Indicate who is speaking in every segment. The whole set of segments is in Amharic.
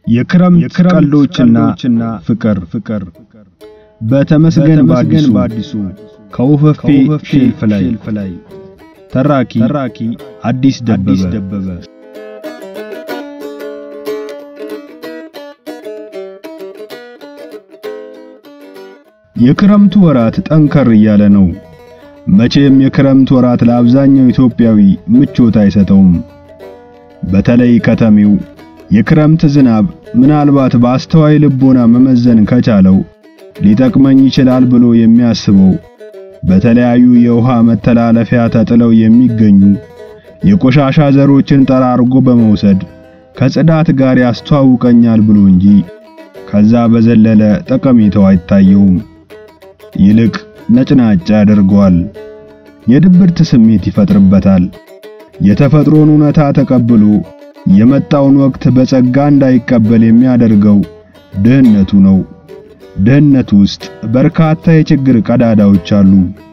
Speaker 1: የክረምት ቀልዶችና ፍቅር ፍቅር በተመስገን በአዲሱ ከውፈፌ ሼልፍ ላይ ተራኪ አዲስ ደበበ የክረምቱ ወራት ጠንከር እያለ ነው። መቼም የክረምት ወራት ለአብዛኛው ኢትዮጵያዊ ምቾት አይሰጠውም። በተለይ ከተሜው የክረምት ዝናብ ምናልባት በአስተዋይ ልቦና መመዘን ከቻለው ሊጠቅመኝ ይችላል ብሎ የሚያስበው በተለያዩ የውሃ መተላለፊያ ተጥለው የሚገኙ የቆሻሻ ዘሮችን ጠራርጎ በመውሰድ ከጽዳት ጋር ያስተዋውቀኛል ብሎ እንጂ ከዛ በዘለለ ጠቀሜታው አይታየውም። ይልቅ ነጭናጫ ያደርገዋል። የድብርት ስሜት ይፈጥርበታል። የተፈጥሮን እውነታ ተቀብሎ የመጣውን ወቅት በጸጋ እንዳይቀበል የሚያደርገው ድህነቱ ነው። ድህነት ውስጥ በርካታ የችግር ቀዳዳዎች አሉ።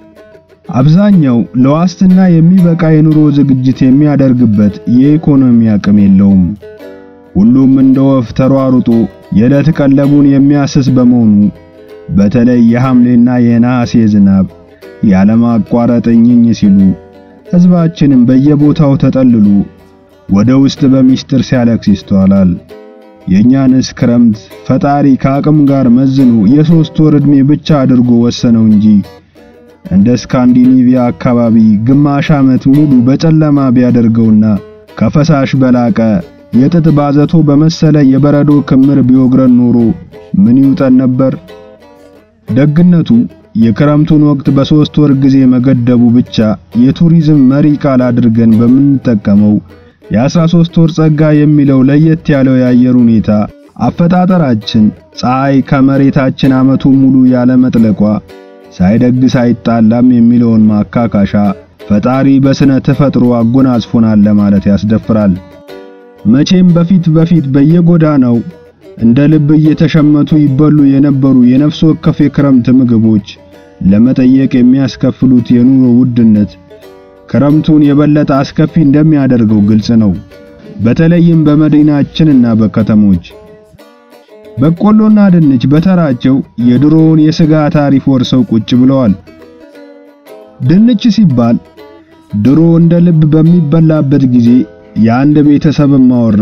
Speaker 1: አብዛኛው ለዋስትና የሚበቃ የኑሮ ዝግጅት የሚያደርግበት የኢኮኖሚ አቅም የለውም። ሁሉም እንደ ወፍ ተሯሩጦ የዕለት ቀለቡን የሚያስስ በመሆኑ በተለይ የሐምሌና የነሐሴ ዝናብ ያለማቋረጥ እኝኝ ሲሉ ሕዝባችንም በየቦታው ተጠልሎ ወደ ውስጥ በሚስጥር ሲያለቅስ ይስተዋላል። የእኛንስ ክረምት ፈጣሪ ከአቅም ጋር መዝኖ የሦስት ወር ዕድሜ ብቻ አድርጎ ወሰነው እንጂ እንደ ስካንዲኔቪያ አካባቢ ግማሽ ዓመት ሙሉ በጨለማ ቢያደርገውና ከፈሳሽ በላቀ የጥጥ ባዘቶ በመሰለ የበረዶ ክምር ቢወግረን ኖሮ ምን ይውጠን ነበር? ደግነቱ የክረምቱን ወቅት በሦስት ወር ጊዜ መገደቡ ብቻ የቱሪዝም መሪ ቃል አድርገን በምንጠቀመው የ13 ወር ጸጋ የሚለው ለየት ያለው የአየር ሁኔታ አፈጣጠራችን ፀሐይ ከመሬታችን ዓመቱን ሙሉ ያለ መጥለቋ ሳይደግስ አይጣላም የሚለውን ማካካሻ ፈጣሪ በስነ ተፈጥሮ አጎናጽፎናል ለማለት ያስደፍራል። መቼም በፊት በፊት በየጎዳናው እንደ ልብ እየተሸመቱ ይበሉ የነበሩ የነፍስ ወከፍ የክረምት ምግቦች ለመጠየቅ የሚያስከፍሉት የኑሮ ውድነት ክረምቱን የበለጠ አስከፊ እንደሚያደርገው ግልጽ ነው። በተለይም በመዲናችንና በከተሞች በቆሎና ድንች በተራቸው የድሮውን የሥጋ ታሪፍ ወርሰው ቁጭ ብለዋል። ድንች ሲባል ድሮ እንደ ልብ በሚበላበት ጊዜ የአንድ ቤተሰብ ማወራ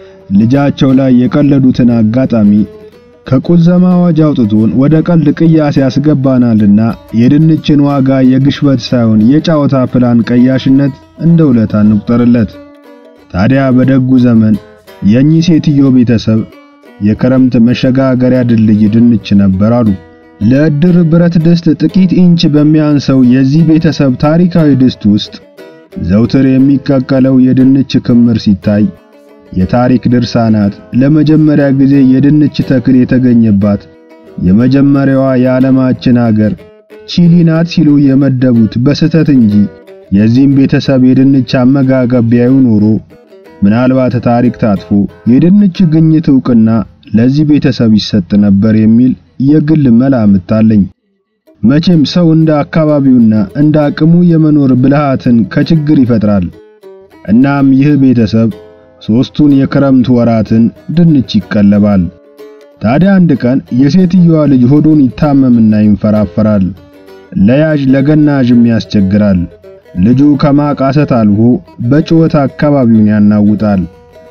Speaker 1: ልጃቸው ላይ የቀለዱትን አጋጣሚ ከቁዘማ አዋጅ አውጥቶን ወደ ቀልድ ቅያስ ያስገባናልና የድንችን ዋጋ የግሽበት ሳይሆን የጫወታ ፕላን ቀያሽነት እንደ ውለታ እንቁጠርለት። ታዲያ በደጉ ዘመን የኚህ ሴትዮ ቤተሰብ የክረምት መሸጋገሪያ ድልድይ ድንች ነበር አሉ። ለዕድር ብረት ድስት ጥቂት ኢንች በሚያንሰው የዚህ ቤተሰብ ታሪካዊ ድስት ውስጥ ዘውትር የሚቀቀለው የድንች ክምር ሲታይ የታሪክ ድርሳናት ለመጀመሪያ ጊዜ የድንች ተክል የተገኘባት የመጀመሪያዋ የዓለማችን አገር ቺሊ ናት ሲሉ የመደቡት በስህተት እንጂ የዚህም ቤተሰብ የድንች አመጋገብ ቢያዩ ኖሮ ምናልባት ታሪክ ታጥፎ የድንች ግኝት ዕውቅና ለዚህ ቤተሰብ ይሰጥ ነበር የሚል የግል መላምት አለኝ። መቼም ሰው እንደ አካባቢውና እንደ አቅሙ የመኖር ብልሃትን ከችግር ይፈጥራል። እናም ይህ ቤተሰብ ሦስቱን የክረምት ወራትን ድንች ይቀለባል። ታዲያ አንድ ቀን የሴትየዋ ልጅ ሆዱን ይታመምና ይንፈራፈራል። ለያዥ ለገናዥም ያስቸግራል። ልጁ ከማቃሰት አልፎ በጩኸት አካባቢውን ያናውጣል።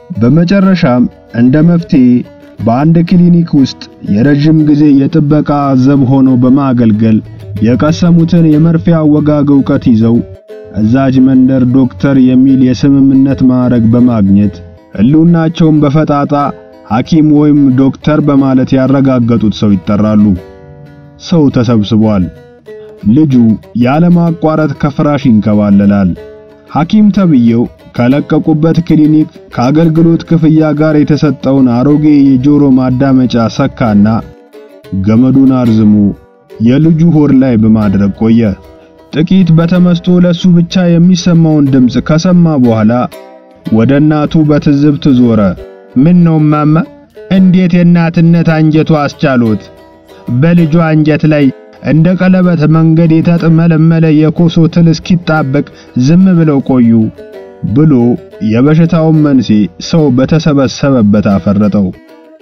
Speaker 1: በመጨረሻም እንደ መፍትሄ በአንድ ክሊኒክ ውስጥ የረጅም ጊዜ የጥበቃ ዘብ ሆኖ በማገልገል የቀሰሙትን የመርፌ አወጋግ ዕውቀት ይዘው እዛጅ መንደር ዶክተር የሚል የስምምነት ማዕረግ በማግኘት ሕልውናቸውን በፈጣጣ ሐኪም ወይም ዶክተር በማለት ያረጋገጡት ሰው ይጠራሉ። ሰው ተሰብስቧል። ልጁ ያለማቋረጥ ከፍራሽ ይንከባለላል። ሐኪም ተብየው ከለቀቁበት ክሊኒክ ከአገልግሎት ክፍያ ጋር የተሰጠውን አሮጌ የጆሮ ማዳመጫ ሰካና ገመዱን አርዝሞ የልጁ ሆድ ላይ በማድረግ ቆየ። ጥቂት በተመስጦ ለሱ ብቻ የሚሰማውን ድምፅ ከሰማ በኋላ ወደ እናቱ በትዝብት ዞረ። ምን ነው ማማ፣ እንዴት የእናትነት አንጀቱ አስቻሎት? በልጇ አንጀት ላይ እንደ ቀለበት መንገድ የተጥመለመለ የኮሶ ትል እስኪጣበቅ ዝም ብለው ቆዩ ብሎ የበሽታውን መንስኤ ሰው በተሰበሰበበት አፈረጠው።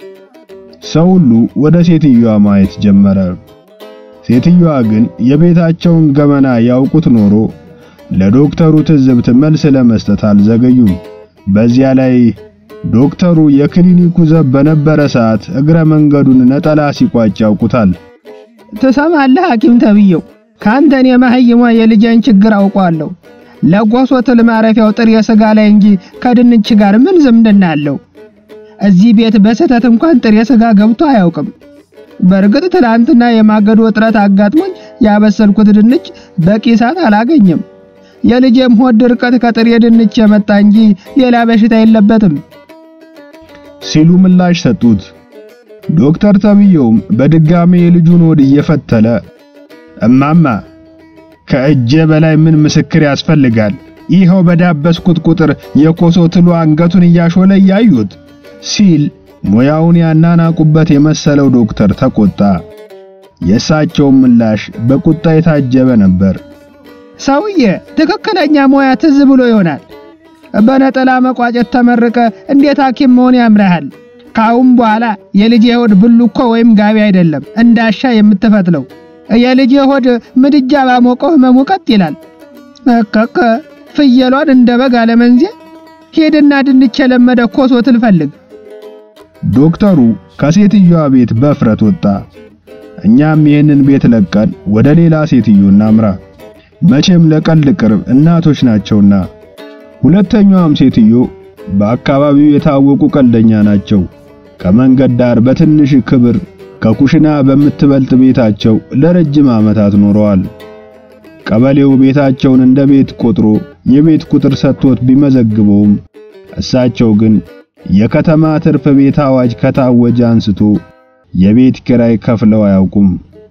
Speaker 1: ሰው ሁሉ ወደ ሴትዮዋ ማየት ጀመረ። ሴትዮዋ ግን የቤታቸውን ገመና ያውቁት ኖሮ ለዶክተሩ ትዝብት መልስ ለመስጠት አልዘገዩም። በዚያ ላይ ዶክተሩ የክሊኒኩ ዘብ በነበረ ሰዓት እግረ መንገዱን ነጠላ ሲቋጭ ያውቁታል።
Speaker 2: ትሰማለህ ሐኪም ተብዬው፣ ካንተን የማህይሟ የልጄን ችግር አውቋለሁ። ለጎሶ ትል ማረፊያው ጥሬ ስጋ ላይ እንጂ ከድንች ጋር ምን ዝምድና አለው? እዚህ ቤት በስህተት እንኳን ጥሬ ስጋ ገብቶ አያውቅም። በእርግጥ ትላንትና የማገዶ እጥረት አጋጥሞኝ ያበሰልኩት ድንች በቂ እሳት አላገኘም። የልጄም ሆድ ድርቀት ከጥሬ ድንች የመጣ እንጂ ሌላ በሽታ የለበትም
Speaker 1: ሲሉ ምላሽ ሰጡት። ዶክተር ተብዬውም በድጋሜ የልጁን ሆድ እየፈተለ እማማ ከእጄ በላይ ምን ምስክር ያስፈልጋል? ይኸው በዳበስኩት ቁጥር የኮሶ ትሉ አንገቱን እያሾለ እያዩት ሲል ሙያውን ያናናቁበት የመሰለው ዶክተር ተቆጣ። የእሳቸውም ምላሽ በቁጣ የታጀበ ነበር።
Speaker 2: ሰውዬ ትክክለኛ ሙያ ትዝ ብሎ ይሆናል። በነጠላ መቋጨት ተመርቀ እንዴት ሐኪም መሆን ያምርሃል? ካሁን በኋላ የልጄ ሆድ ብሉኮ ወይም ጋቢ አይደለም እንዳሻ የምትፈትለው። የልጄ ሆድ ምድጃ ባሞቀው ህመሙ ቀጥ ይላል። እከከ ፍየሏን እንደ በግ አለመንዜ ሄድና ድንች የለመደ ኮሶ ትልፈልግ።
Speaker 1: ዶክተሩ ከሴትዮዋ ቤት በፍረት ወጣ። እኛም ይህንን ቤት ለቀን ወደ ሌላ ሴትዮ እናምራ። መቼም ለቀልድ ቅርብ እናቶች ናቸውና። ሁለተኛዋም ሴትዮ በአካባቢው የታወቁ ቀልደኛ ናቸው። ከመንገድ ዳር በትንሽ ክብር ከኩሽና በምትበልጥ ቤታቸው ለረጅም ዓመታት ኖረዋል። ቀበሌው ቤታቸውን እንደ ቤት ቆጥሮ የቤት ቁጥር ሰጥቶት ቢመዘግበውም እሳቸው ግን የከተማ ትርፍ ቤት አዋጅ ከታወጀ አንስቶ የቤት ኪራይ ከፍለው አያውቁም።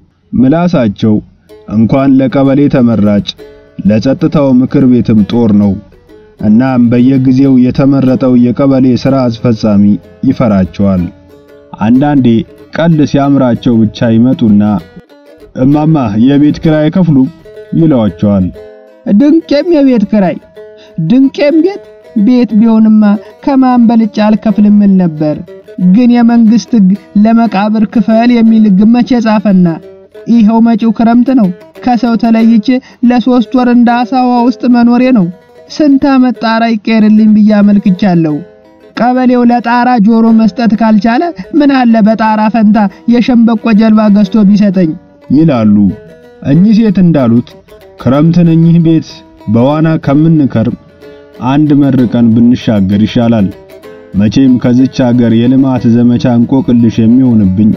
Speaker 1: ምላሳቸው እንኳን ለቀበሌ ተመራጭ ለጸጥታው ምክር ቤትም ጦር ነው። እናም በየጊዜው የተመረጠው የቀበሌ ሥራ አስፈጻሚ ይፈራቸዋል። አንዳንዴ ቀልድ ሲያምራቸው ብቻ ይመጡና እማማ የቤት ኪራይ ከፍሉ ይለዋቸዋል።
Speaker 2: ድንቄም የቤት ኪራይ ድንቄም ቤት ቤት ቢሆንማ ከማን በልጬ አልከፍልም እል ነበር። ግን የመንግስት ሕግ ለመቃብር ክፈል የሚል ሕግ መቼ ጻፈና? ይኸው መጪው ክረምት ነው። ከሰው ተለይቼ ለሶስት ወር እንደ አሳዋ ውስጥ መኖሬ ነው። ስንት ዓመት ጣራ ይቀየርልኝ ብዬ አመልክቻለሁ። ቀበሌው ለጣራ ጆሮ መስጠት ካልቻለ ምን አለ በጣራ ፈንታ የሸምበቆ ጀልባ ገዝቶ ቢሰጠኝ
Speaker 1: ይላሉ። እኚህ ሴት እንዳሉት ክረምትን እኚህ ቤት በዋና ከምንከርም አንድ መርቀን ብንሻገር ይሻላል። መቼም ከዚች ሀገር የልማት ዘመቻ እንቆቅልሽ የሚሆንብኝ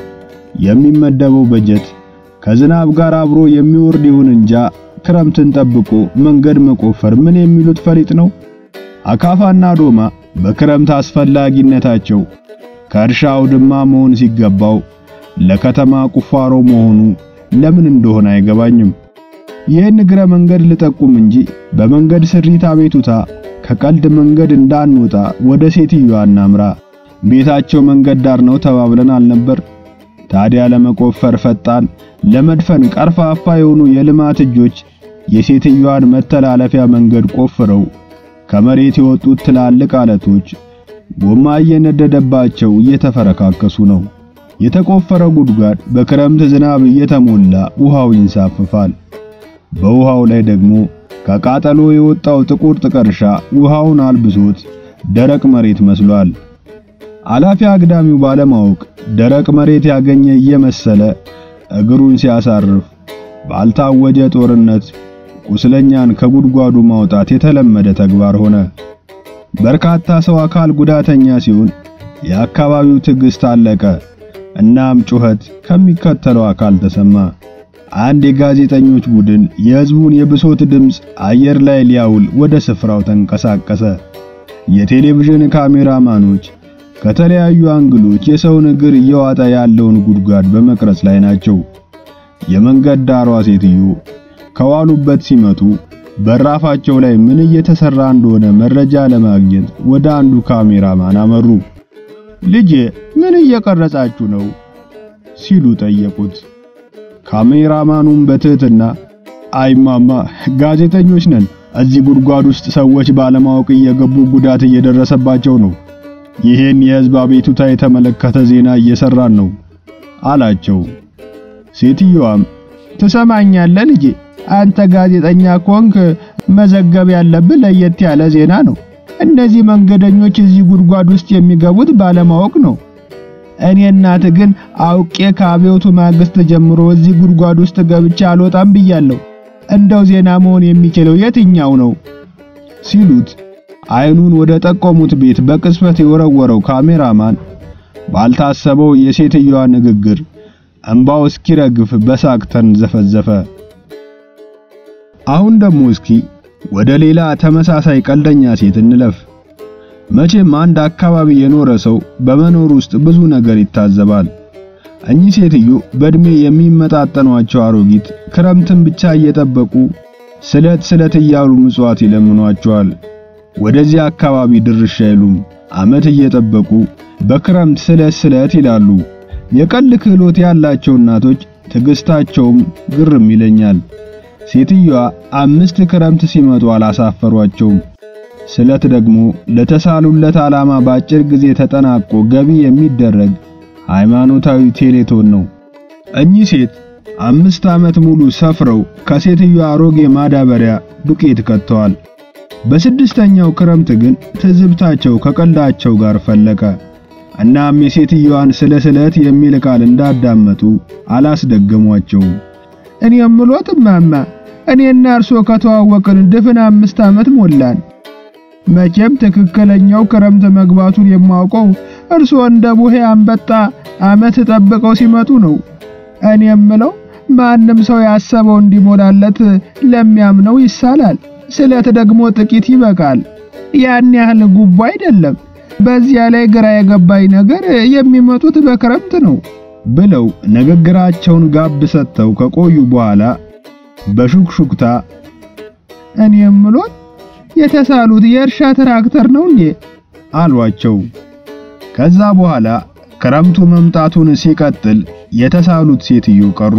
Speaker 1: የሚመደበው በጀት ከዝናብ ጋር አብሮ የሚወርድ ይሁን እንጃ ክረምትን ጠብቆ መንገድ መቆፈር ምን የሚሉት ፈሊጥ ነው? አካፋና ዶማ በክረምት አስፈላጊነታቸው ከእርሻ አውድማ መሆን ሲገባው ለከተማ ቁፋሮ መሆኑ ለምን እንደሆነ አይገባኝም። ይህን እግረ መንገድ ልጠቁም እንጂ በመንገድ ስሪት አቤቱታ ከቀልድ መንገድ እንዳንወጣ ወደ ሴትዮዋ እናምራ። ቤታቸው መንገድ ዳር ነው ተባብለን አልነበር? ታዲያ ለመቆፈር ፈጣን፣ ለመድፈን ቀርፋፋ የሆኑ የልማት እጆች የሴትዮዋን መተላለፊያ መንገድ ቆፍረው ከመሬት የወጡት ትላልቅ አለቶች ጎማ እየነደደባቸው እየተፈረካከሱ ነው። የተቆፈረ ጉድጓድ በክረምት ዝናብ እየተሞላ ውሃው ይንሳፈፋል። በውሃው ላይ ደግሞ ከቃጠሎ የወጣው ጥቁር ጥቀርሻ ውሃውን አልብሶት ደረቅ መሬት መስሏል። አላፊ አግዳሚው ባለማወቅ ደረቅ መሬት ያገኘ እየመሰለ እግሩን ሲያሳርፍ ባልታወጀ ጦርነት ቁስለኛን ከጉድጓዱ ማውጣት የተለመደ ተግባር ሆነ። በርካታ ሰው አካል ጉዳተኛ ሲሆን የአካባቢው ትዕግስት አለቀ። እናም ጩኸት ከሚከተለው አካል ተሰማ። አንድ የጋዜጠኞች ቡድን የሕዝቡን የብሶት ድምፅ አየር ላይ ሊያውል ወደ ስፍራው ተንቀሳቀሰ። የቴሌቪዥን ካሜራማኖች ከተለያዩ አንግሎች የሰውን እግር እየዋጠ ያለውን ጉድጓድ በመቅረጽ ላይ ናቸው። የመንገድ ዳሯ ሴትዮ ከዋሉበት ሲመቱ በራፋቸው ላይ ምን እየተሰራ እንደሆነ መረጃ ለማግኘት ወደ አንዱ ካሜራማን አመሩ። ልጄ ምን እየቀረጻችሁ ነው? ሲሉ ጠየቁት። ካሜራማኑም በትህትና አይማማ ጋዜጠኞች ነን፣ እዚህ ጉድጓድ ውስጥ ሰዎች ባለማወቅ እየገቡ ጉዳት እየደረሰባቸው ነው ይህን የሕዝብ አቤቱታ የተመለከተ ዜና እየሰራን ነው አላቸው። ሴትዮዋም
Speaker 2: ትሰማኛለህ ልጄ፣ አንተ ጋዜጠኛ ኮንክ መዘገብ ያለብህ ለየት ያለ ዜና ነው። እነዚህ መንገደኞች እዚህ ጉድጓድ ውስጥ የሚገቡት ባለማወቅ ነው። እኔ እናት ግን አውቄ ከአብዮቱ ማግስት ጀምሮ እዚህ ጉድጓድ ውስጥ ገብቼ አልወጣም ብያለሁ። እንደው ዜና መሆን የሚችለው የትኛው ነው?
Speaker 1: ሲሉት አይኑን ወደ ጠቆሙት ቤት በቅጽበት የወረወረው ካሜራማን ባልታሰበው የሴትዮዋ ንግግር እንባው እስኪረግፍ በሳቅ ተንዘፈዘፈ። አሁን ደግሞ እስኪ ወደ ሌላ ተመሳሳይ ቀልደኛ ሴት እንለፍ። መቼም አንድ አካባቢ የኖረ ሰው በመኖር ውስጥ ብዙ ነገር ይታዘባል። እኚህ ሴትዮ በእድሜ የሚመጣጠኗቸው አሮጊት ክረምትን ብቻ እየጠበቁ ስለት ስለት እያሉ ምጽዋት ይለምኗቸዋል። ወደዚህ አካባቢ ድርሽ አይሉም። ዓመት እየጠበቁ በክረምት ስለት ስለት ይላሉ። የቀልድ ክህሎት ያላቸው እናቶች ትዕግስታቸውም ግርም ይለኛል። ሴትዮዋ አምስት ክረምት ሲመጡ አላሳፈሯቸውም። ስለት ደግሞ ለተሳሉለት ዓላማ በአጭር ጊዜ ተጠናቆ ገቢ የሚደረግ ሃይማኖታዊ ቴሌቶን ነው። እኚህ ሴት አምስት ዓመት ሙሉ ሰፍረው ከሴትዮዋ አሮጌ ማዳበሪያ ዱቄት ከተዋል። በስድስተኛው ክረምት ግን ትዝብታቸው ከቀልዳቸው ጋር ፈለቀ። እናም የሴትዮዋን ስለ ስለት የሚል ቃል እንዳዳመጡ አላስደገሟቸውም።
Speaker 2: እኔ የምሎት እማማ፣ እኔና እርሶ ከተዋወቅን ድፍን አምስት ዓመት ሞላን። መቼም ትክክለኛው ክረምት መግባቱን የማውቀው እርሶ እንደ ቡሄ አንበጣ ዓመት ጠብቀው ሲመጡ ነው። እኔ የምለው ማንም ሰው ያሰበው እንዲሞላለት ለሚያምነው ይሳላል። ስለት ደግሞ ጥቂት ይበቃል። ያን ያህል ጉቦ አይደለም። በዚያ ላይ ግራ የገባኝ ነገር የሚመጡት በክረምት ነው
Speaker 1: ብለው ንግግራቸውን ጋብ ሰጥተው ከቆዩ በኋላ በሹክሹክታ
Speaker 2: እኔ የምሎት የተሳሉት የእርሻ ትራክተር ነው እንዴ
Speaker 1: አሏቸው። ከዛ በኋላ ክረምቱ መምጣቱን ሲቀጥል የተሳሉት ሴትዮ ቀሩ።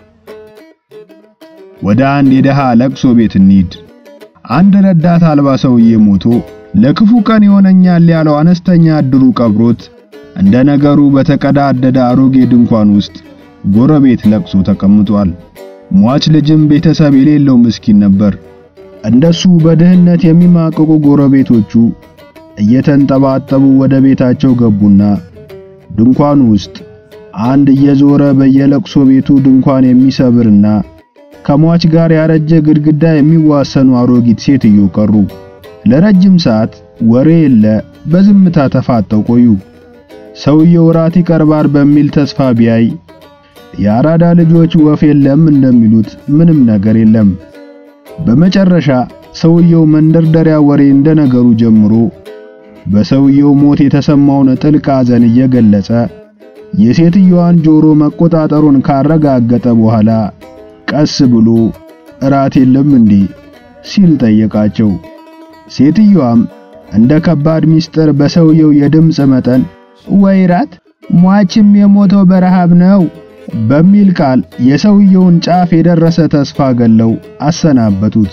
Speaker 1: ወደ አንድ የደሃ ለቅሶ ቤት እንሂድ። አንድ ረዳት አልባ ሰውዬ ሞቶ ለክፉ ቀን ይሆነኛል ያለው አነስተኛ እድሩ ቀብሮት እንደ ነገሩ በተቀዳደደ አሮጌ ድንኳን ውስጥ ጎረቤት ለቅሶ ተቀምጧል። ሟች ልጅም ቤተሰብ የሌለው ምስኪን ነበር። እንደሱ በድህነት የሚማቅቁ ጎረቤቶቹ እየተንጠባጠቡ ወደ ቤታቸው ገቡና ድንኳኑ ውስጥ አንድ እየዞረ በየለቅሶ ቤቱ ድንኳን የሚሰብርና ከሟች ጋር ያረጀ ግድግዳ የሚዋሰኑ አሮጊት ሴትዮ ቀሩ። ለረጅም ሰዓት ወሬ የለ፣ በዝምታ ተፋጠው ቆዩ። ሰውየው ራት ይቀርባል በሚል ተስፋ ቢያይ የአራዳ ልጆች ወፍ የለም እንደሚሉት ምንም ነገር የለም። በመጨረሻ ሰውየው መንደርደሪያ ወሬ እንደነገሩ ጀምሮ በሰውየው ሞት የተሰማውን ጥልቅ ሐዘን እየገለጸ የሴትዮዋን ጆሮ መቆጣጠሩን ካረጋገጠ በኋላ ቀስ ብሎ እራት የለም እንዴ ሲል ጠየቃቸው። ሴትዮዋም እንደ ከባድ ሚስጥር በሰውየው የድምፅ መጠን
Speaker 2: ወይ ራት ሟችም የሞተው በረሃብ ነው
Speaker 1: በሚል ቃል የሰውየውን ጫፍ የደረሰ ተስፋ ገለው አሰናበቱት።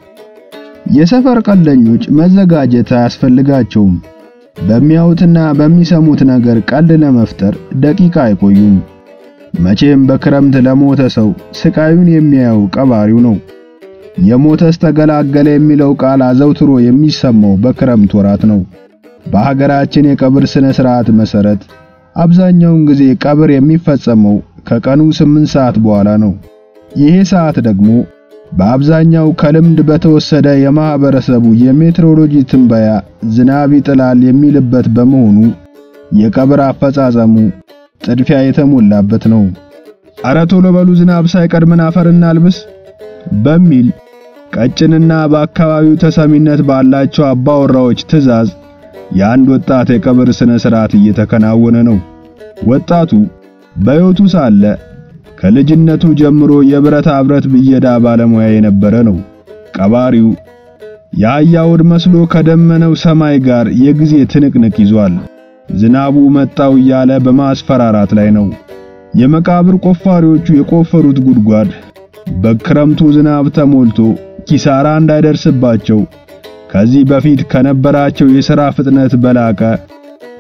Speaker 1: የሰፈር ቀልደኞች መዘጋጀት አያስፈልጋቸውም። በሚያዩትና በሚሰሙት ነገር ቀልድ ለመፍጠር ደቂቃ አይቆዩም። መቼም በክረምት ለሞተ ሰው ስቃዩን የሚያየው ቀባሪው ነው። የሞተስ ተገላገለ የሚለው ቃል አዘውትሮ የሚሰማው በክረምት ወራት ነው። በሀገራችን የቀብር ስነ ስርዓት መሰረት አብዛኛውን ጊዜ ቀብር የሚፈጸመው ከቀኑ ስምንት ሰዓት በኋላ ነው። ይሄ ሰዓት ደግሞ በአብዛኛው ከልምድ በተወሰደ የማህበረሰቡ የሜትሮሎጂ ትንበያ ዝናብ ይጥላል የሚልበት በመሆኑ የቀብር አፈጻጸሙ ጥድፊያ የተሞላበት ነው። ኧረ ቶሎ በሉ ዝናብ ሳይቀድመን አፈርና አልብስ በሚል ቀጭንና በአካባቢው ተሰሚነት ባላቸው አባወራዎች ትዕዛዝ የአንድ ወጣት የቀብር ስነ ስርዓት እየተከናወነ ነው። ወጣቱ በሕይወቱ ሳለ ከልጅነቱ ጀምሮ የብረታ ብረት ብየዳ ባለሙያ የነበረ ነው። ቀባሪው የአህያ ሆድ መስሎ ከደመነው ሰማይ ጋር የጊዜ ትንቅንቅ ይዟል። ዝናቡ መጣው እያለ በማስፈራራት ላይ ነው። የመቃብር ቆፋሪዎቹ የቆፈሩት ጉድጓድ በክረምቱ ዝናብ ተሞልቶ ኪሳራ እንዳይደርስባቸው ከዚህ በፊት ከነበራቸው የሥራ ፍጥነት በላቀ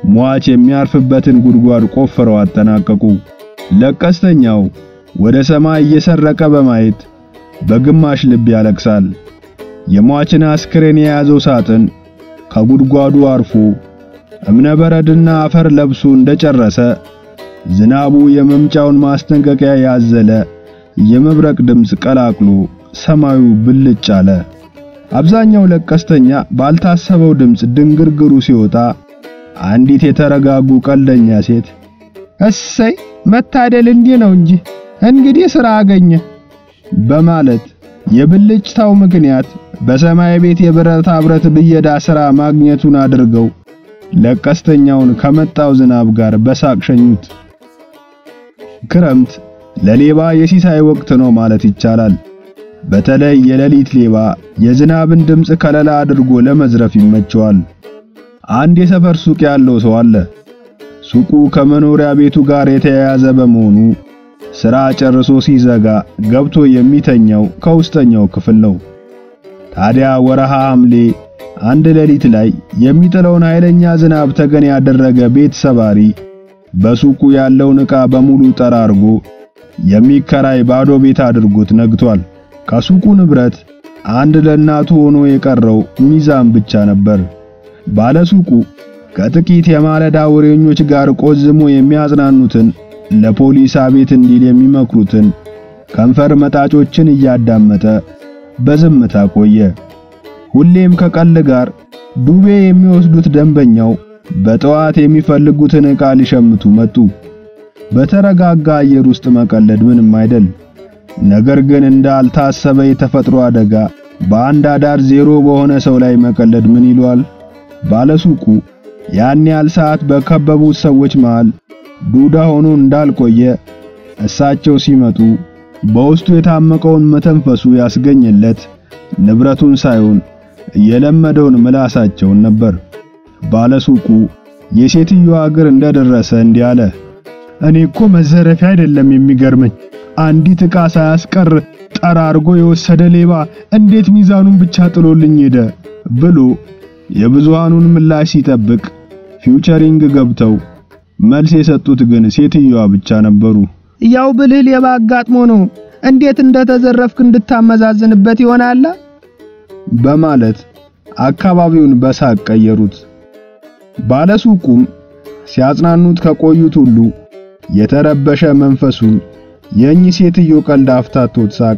Speaker 1: ሟች የሚያርፍበትን ጉድጓድ ቆፍረው አጠናቀቁ። ለቀስተኛው ወደ ሰማይ እየሰረቀ በማየት በግማሽ ልብ ያለቅሳል። የሟችን አስክሬን የያዘው ሳጥን ከጉድጓዱ አርፎ እብነበረድና አፈር ለብሶ እንደጨረሰ ዝናቡ የመምጫውን ማስጠንቀቂያ ያዘለ የመብረቅ ድምፅ ቀላቅሎ ሰማዩ ብልጭ አለ። አብዛኛው ለቀስተኛ ባልታሰበው ድምፅ ድንግርግሩ ሲወጣ አንዲት የተረጋጉ ቀልደኛ ሴት
Speaker 2: እሰይ መታደል እንዲህ ነው እንጂ እንግዲህ ሥራ አገኘ
Speaker 1: በማለት የብልጭታው ምክንያት በሰማይ ቤት የብረታ ብረት ብየዳ ሥራ ማግኘቱን አድርገው ለቀስተኛውን ከመጣው ዝናብ ጋር በሳቅ ሸኙት። ክረምት ለሌባ የሲሳይ ወቅት ነው ማለት ይቻላል። በተለይ የሌሊት ሌባ የዝናብን ድምፅ ከለላ አድርጎ ለመዝረፍ ይመቸዋል። አንድ የሰፈር ሱቅ ያለው ሰው አለ። ሱቁ ከመኖሪያ ቤቱ ጋር የተያያዘ በመሆኑ ሥራ ጨርሶ ሲዘጋ ገብቶ የሚተኛው ከውስጠኛው ክፍል ነው። ታዲያ ወረሃ ሐምሌ አንድ ሌሊት ላይ የሚጥለውን ኃይለኛ ዝናብ ተገን ያደረገ ቤት ሰባሪ በሱቁ ያለውን ዕቃ በሙሉ ጠራርጎ የሚከራይ ባዶ ቤት አድርጎት ነግቷል። ከሱቁ ንብረት አንድ ለእናቱ ሆኖ የቀረው ሚዛን ብቻ ነበር። ባለሱቁ ከጥቂት የማለዳ ወሬኞች ጋር ቆዝሞ የሚያጽናኑትን ለፖሊስ አቤት እንዲል የሚመክሩትን ከንፈር መጣጮችን እያዳመጠ በዝምታ ቆየ። ሁሌም ከቀል ጋር ዱቤ የሚወስዱት ደንበኛው በጠዋት የሚፈልጉትን ዕቃ ሊሸምቱ መጡ። በተረጋጋ አየር ውስጥ መቀለድ ምንም አይደል። ነገር ግን እንዳልታሰበ የተፈጥሮ አደጋ በአንድ አዳር ዜሮ በሆነ ሰው ላይ መቀለድ ምን ይሏል? ባለሱቁ ያን ያህል ሰዓት በከበቡት ሰዎች መሃል ዱዳ ሆኖ እንዳልቆየ እሳቸው ሲመጡ በውስጡ የታመቀውን መተንፈሱ ያስገኘለት ንብረቱን ሳይሆን የለመደውን ምላሳቸውን ነበር። ባለሱቁ የሴትዮዋ እግር እንደደረሰ እንዲህ አለ። እኔ እኮ መዘረፊያ አይደለም የሚገርመኝ፣ አንዲት ዕቃ ሳያስቀር ጠራርጎ የወሰደ ሌባ እንዴት ሚዛኑን ብቻ ጥሎልኝ ሄደ ብሎ የብዙሃኑን ምላሽ ሲጠብቅ ፊውቸሪንግ ገብተው መልስ የሰጡት ግን ሴትዮዋ ብቻ ነበሩ።
Speaker 2: ያው ብልህ ሌባ አጋጥሞ ነው እንዴት እንደተዘረፍክ እንድታመዛዝንበት ይሆናል
Speaker 1: በማለት አካባቢውን በሳቅ ቀየሩት። ባለሱቁም ሲያጽናኑት ከቆዩት ሁሉ የተረበሸ መንፈሱን የእኚህ ሴትዮ ቀልድ አፍታቶት ሳቀ።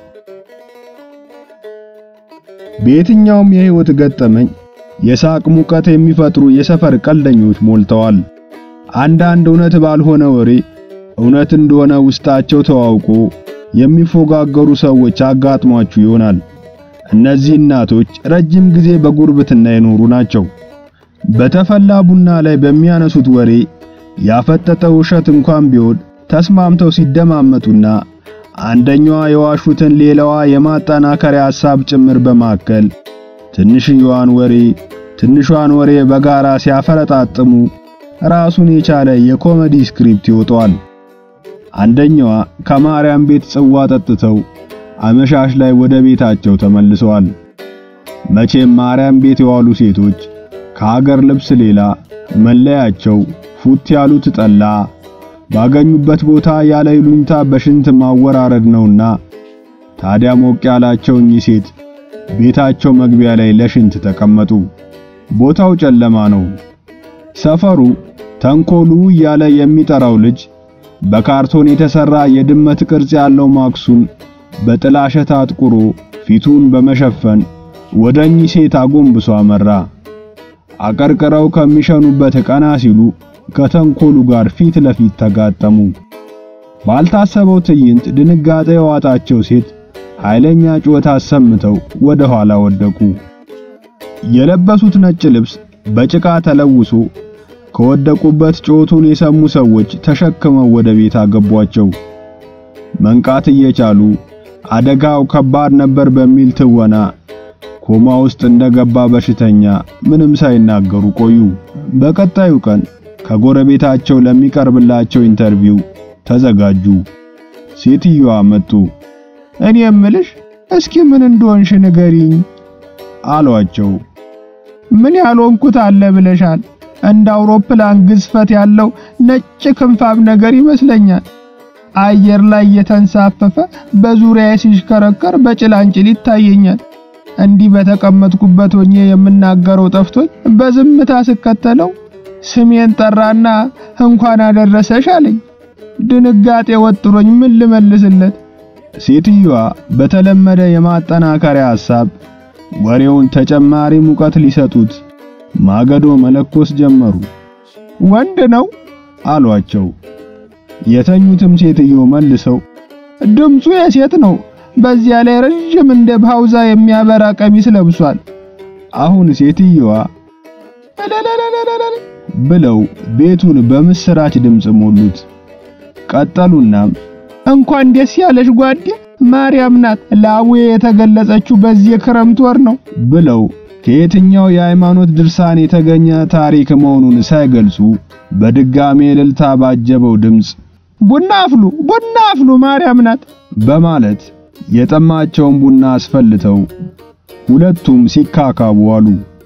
Speaker 1: በየትኛውም የሕይወት ገጠመኝ የሳቅ ሙቀት የሚፈጥሩ የሰፈር ቀልደኞች ሞልተዋል። አንዳንድ እውነት ባልሆነ ወሬ እውነት እንደሆነ ውስጣቸው ተዋውቆ የሚፎጋገሩ ሰዎች አጋጥሟችሁ ይሆናል። እነዚህ እናቶች ረጅም ጊዜ በጉርብትና የኖሩ ናቸው። በተፈላ ቡና ላይ በሚያነሱት ወሬ ያፈጠጠ ውሸት እንኳን ቢሆን ተስማምተው ሲደማመጡና አንደኛዋ የዋሹትን ሌላዋ የማጠናከሪያ ሐሳብ ጭምር በማከል ትንሽዬዋን ወሬ ትንሿን ወሬ በጋራ ሲያፈረጣጥሙ ራሱን የቻለ የኮሜዲ ስክሪፕት ይወጣዋል። አንደኛዋ ከማርያም ቤት ጽዋ ጠጥተው አመሻሽ ላይ ወደ ቤታቸው ተመልሰዋል። መቼም ማርያም ቤት የዋሉ ሴቶች ከሀገር ልብስ ሌላ መለያቸው ፉት ያሉት ጠላ ባገኙበት ቦታ ያለ ይሉኝታ በሽንት ማወራረድ ነውና ታዲያ ሞቅ ያላቸው እኚህ ሴት ቤታቸው መግቢያ ላይ ለሽንት ተቀመጡ። ቦታው ጨለማ ነው። ሰፈሩ ተንኮሉ እያለ የሚጠራው ልጅ በካርቶን የተሰራ የድመት ቅርጽ ያለው ማክሱን በጥላሸት አጥቁሮ ፊቱን በመሸፈን ወደ እኚህ ሴት አጎንብሶ አመራ። አቀርቅረው ከሚሸኑበት ቀና ሲሉ ከተንኮሉ ጋር ፊት ለፊት ተጋጠሙ። ባልታሰበው ትዕይንት ድንጋጤ የዋጣቸው ሴት ኃይለኛ ጩኸት አሰምተው ወደ ኋላ ወደቁ። የለበሱት ነጭ ልብስ በጭቃ ተለውሶ ከወደቁበት ጩኸቱን የሰሙ ሰዎች ተሸክመው ወደ ቤት አገቧቸው። መንቃት እየቻሉ አደጋው ከባድ ነበር በሚል ትወና ኮማ ውስጥ እንደገባ በሽተኛ ምንም ሳይናገሩ ቆዩ። በቀጣዩ ቀን ከጎረቤታቸው ለሚቀርብላቸው ኢንተርቪው ተዘጋጁ። ሴትዮዋ መጡ።
Speaker 2: እኔ የምልሽ እስኪ ምን እንደሆንሽ ንገሪኝ
Speaker 1: አሏቸው።
Speaker 2: ምን ያልሆንኩት አለ ብለሻል? እንደ አውሮፕላን ግዝፈት ያለው ነጭ ክንፋም ነገር ይመስለኛል። አየር ላይ የተንሳፈፈ በዙሪያዬ ሲሽከረከር በጭላንጭል ይታየኛል። እንዲህ በተቀመጥኩበት ሆኜ የምናገረው ጠፍቶኝ በዝምታ ስከተለው ስሜን ጠራና እንኳን አደረሰሽ አለኝ። ድንጋጤ ወጥሮኝ ምን ልመልስለት?
Speaker 1: ሴትዮዋ በተለመደ የማጠናከሪያ ሐሳብ ወሬውን ተጨማሪ ሙቀት ሊሰጡት ማገዶ መለኮስ ጀመሩ።
Speaker 2: ወንድ ነው
Speaker 1: አሏቸው። የተኙትም ሴትዮ መልሰው
Speaker 2: ድምፁ የሴት ነው። በዚያ ላይ ረጅም እንደ ባውዛ የሚያበራ ቀሚስ ለብሷል።
Speaker 1: አሁን ሴትዮዋ ብለው ቤቱን በምስራች ድምፅ ሞሉት። ቀጠሉናም
Speaker 2: እንኳን ደስ ያለሽ ጓዴ፣ ማርያም ናት ለአቡዬ የተገለጸችው በዚህ ክረምት ወር ነው
Speaker 1: ብለው ከየትኛው የሃይማኖት ድርሳን የተገኘ ታሪክ መሆኑን ሳይገልጹ በድጋሜ እልልታ ባጀበው ድምፅ
Speaker 2: ቡና አፍሉ፣ ቡና አፍሉ፣ ማርያም ናት
Speaker 1: በማለት የጠማቸውን ቡና አስፈልተው ሁለቱም ሲካካቡ አሉ።